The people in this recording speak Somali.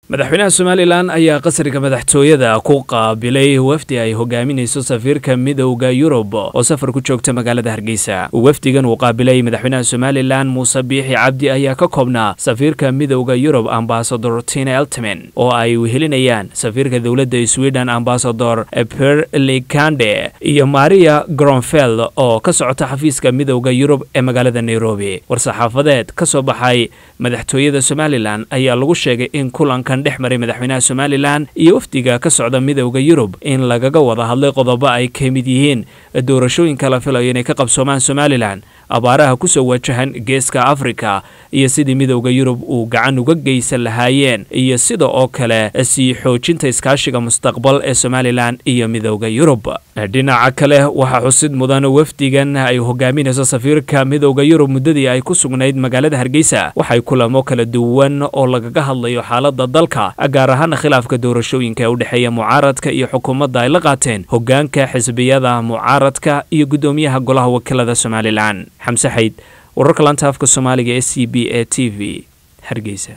madaxweynaha somalilan ayaa qasriga madaxtooyada ku qaabilay wafdi ay hogaaminayso safiirka midowda yurub oo safar ku joogta magaalada hargeysa wafdigan uu qaabilay madaxweynaha somalilan muuse biixi cabdi ayaa ka koobnaa safiirka midowda yurub ambasador tina eltimen oo ay wehelinayaan safiirka dowladda sweden ambasador per likande iyo maria gronfeld oo ka socota xafiiska midowda yurub ee magaalada nairobi war-saxaafadeed ka soo baxay madaxtooyada somalilan ayaa lagu sheegay in kulanka dhex maray madaxweynaha somalilan iyo wafdiga ka socda midowda yurub in lagaga wada hadlay qodobo ay ka mid yihiin doorashooyinka la filayo inay ka qabsoomaan somalilan abaaraha kusoo wajahan geeska afrika iyo sidii midowda yurub uu gacan uga geysan lahaayeen iyo sida oo kale sii xoojinta iskaashiga mustaqbal ee somalilan iyo midowda yurub dhinaca kale waxaa xusid mudan wafdigan ay hogaaminayso safiirka midowda yurub muddadii ay ku sugnayd magaalada hargeysa waxay kulamo kala duwan oo lagaga hadlayo xaalada dalka gaar ahaana khilaafka doorashooyinka ee u dhexeeya mucaaradka iyo xukuumadda ay la qaateen hogaanka xisbiyada mucaaradka iyo guddoomiyaha golaha wakiilada somalilan xamse xayd wararka lanta afka soomaaliga ee c b a t v hargeysa